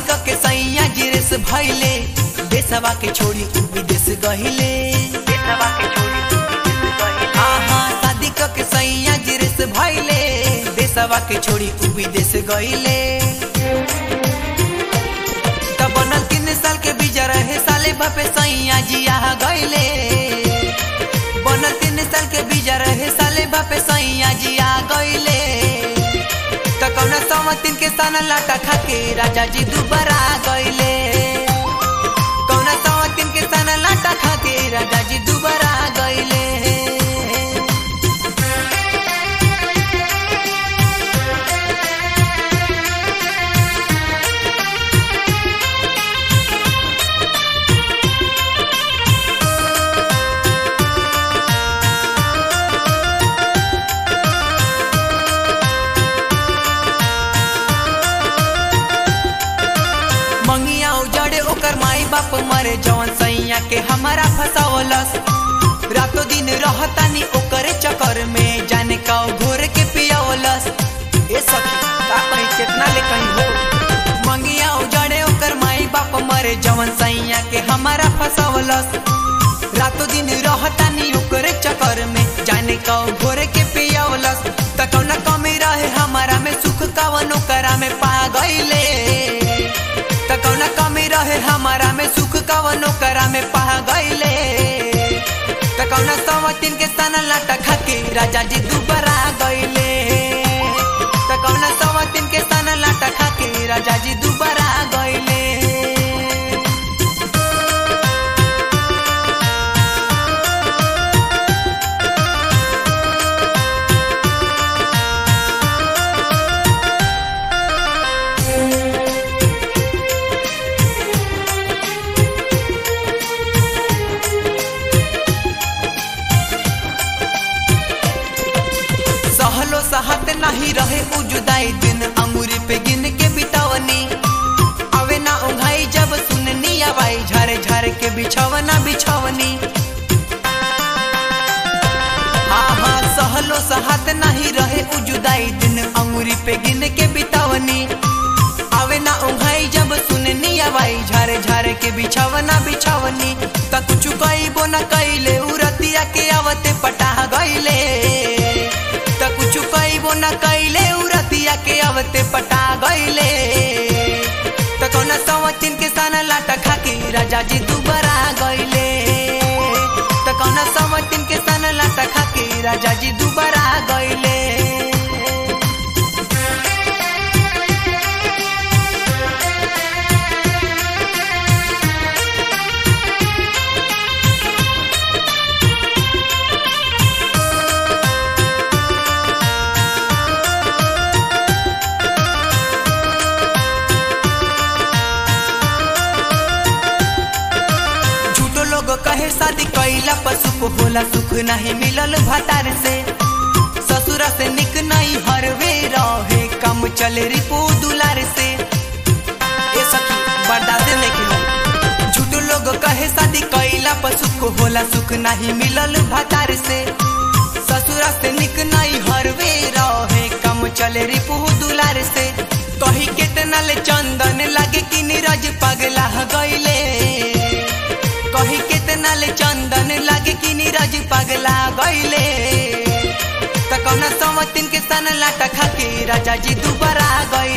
के सैया जिरेस भैले देशवा के छोड़ी उ विदेश गहिले देशवा के छोड़ी उ विदेश गहिले आहा शादी के सैया जिरेस भैले देशवा के छोड़ी उ विदेश गहिले तब बनल तीन साल के बीजा रहे साले बापे सैया जिया गईले बनल तीन साल के बीजा रहे साले बापे सैया जिया गईले त कौना समतिन के सन लाटा खाके राजा जी दुबारा गईले कौना समतिन के सन लाटा खाके राजा जी दुबारा गईले मंगिया उजड़े ओकर माई बाप मरे जवन सैया के हमारा फसावलस रातों दिन रहतानी ओकरे चक्कर में जाने का घोर के पियावलस ए सखी का कहीं कितना ले कहीं हो मंगिया उजड़े ओकर माई बाप मरे जवन सैया के हमारा फसावलस रातों दिन रहतानी ओकरे चक्कर में जाने का घोर के पियावलस त कौना कमी रहे हमारा में सुख कवनो करा में पा गईले त कौना कमी रहे हमारा में सुख कवनो करा में पा गईले त कौना समतिन के सन लाटा खाके राजा जी दुबारा गईले त कौना समतिन के सन लाटा खाके राजा जी दुबारा गईले सहलो सहत नहीं रहे उ जुदाई दिन अंगूरी पे गिन के बितावनी अवे ना उघाई जब सुननी आवाई झारे झारे के बिछवना बिछवनी हाँ हाँ सहलो सहत नहीं रहे उ जुदाई दिन अंगूरी पे गिन के बितावनी आवे ना उघाई जब सुननी आवाई झारे झारे के बिछवना बिछवनी त कुछ कईबो न कइले उरतिया के आवते पटा गइले त कुछ कईबो न कइले उरतिया के आवते पटा गइले त कौना सवतिन के सन लाटा खाके राजा जी दुबारा गइले त कौना सवतिन के सन लाटा खाके राजा जी दुबारा गइले झूठो लोग कहे शादी कैला पर सुख होला सुख नहीं मिलल भतार से ससुरा से निक नहीं हरवे रहे कम चले रिपो दुलार से ए सखी बर्दाश्त नहीं हो झूठो लोग कहे शादी कैला पर सुख होला सुख नहीं मिलल भतार से ससुरा से निक नहीं हरवे रहे कम चले रिपो दुलार से कही कितना ले चंदन लगे कि नीरज पगला गईले कही कितना ले चंदन लगे कि नीरज पगला गईले त कौना समतिन के सन लाटा खाके राजा जी दुबारा गईले